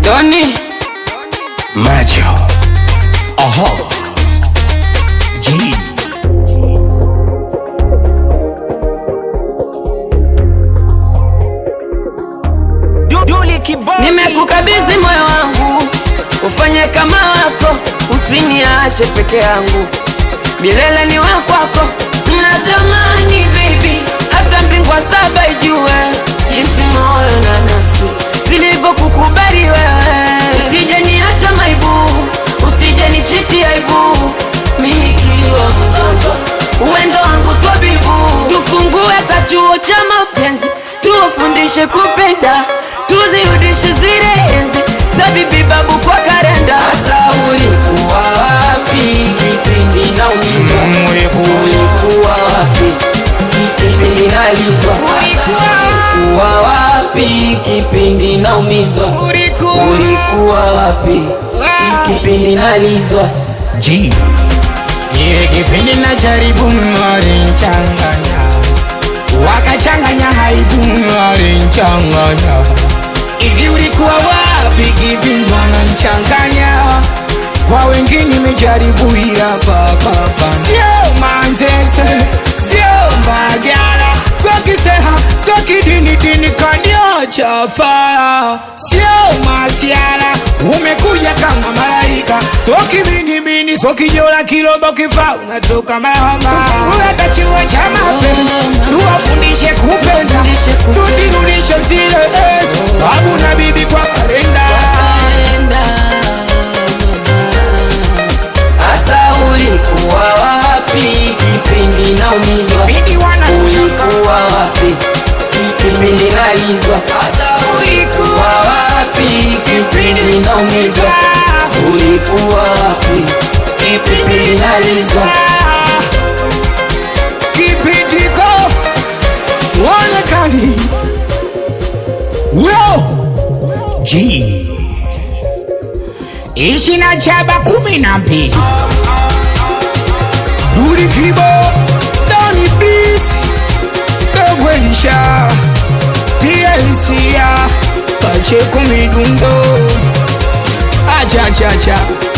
Doni Macho. Aha. G. nimekukabidhi moyo wangu, ufanye kama wako, usiniache peke yangu, milele ni wa kwako. Natamani baby, hata mbingwa saba ijue jinsi moyo na nafsi zilivyokukubali wewe. Usije niacha maibu, usije nichiti aibu, mimi nikiwa mgonjwa, uwendo wangu twabibu, tufungue kachuo cha mapenzi, tuwafundishe kupenda, tuzirudishe zile enzi za bibi babu kwa karenda. Sasa ulikuwa wapi kipindi naumizwa? Ulikuwa wapi kipindi nalizwa? Ulikuwa wapi kipindi naumizwa? Ulikuwa wapi kipindi nalizwa? G. Ile kipindi na jaribu walinchanganya, wakachanganya haibu walinchanganya. Hivi ulikuwa wapi kipindi wananchanganya? Kwa wengine nimejaribu ila kwakapa sio manzese, sio mbagala, sio kiseha, sio kidini dini kaniocha fara, sio masiala, umekuja kama malaika, sio kibinibini, sio kijola kirobo kifaa, unatoka mahama. Uleta chuo cha mapenzi, tuwafundishe kupenda, tuzirudishe zile enzi, babu na bibi kwa kalenda. Asa ulikuwa wapi kipindi naumizwa? Bidi wana Ulikuwa wapi kipindi nalizwa? Asa ulikuwa wapi kipindi naumizwa? Ulikuwa wapi kipindi nalizwa? kipindiko uonekani yo G. ishi na chaba kumi na mbili duli kibo doni bisi dogwelisha pia hisia pache kumidundo achachacha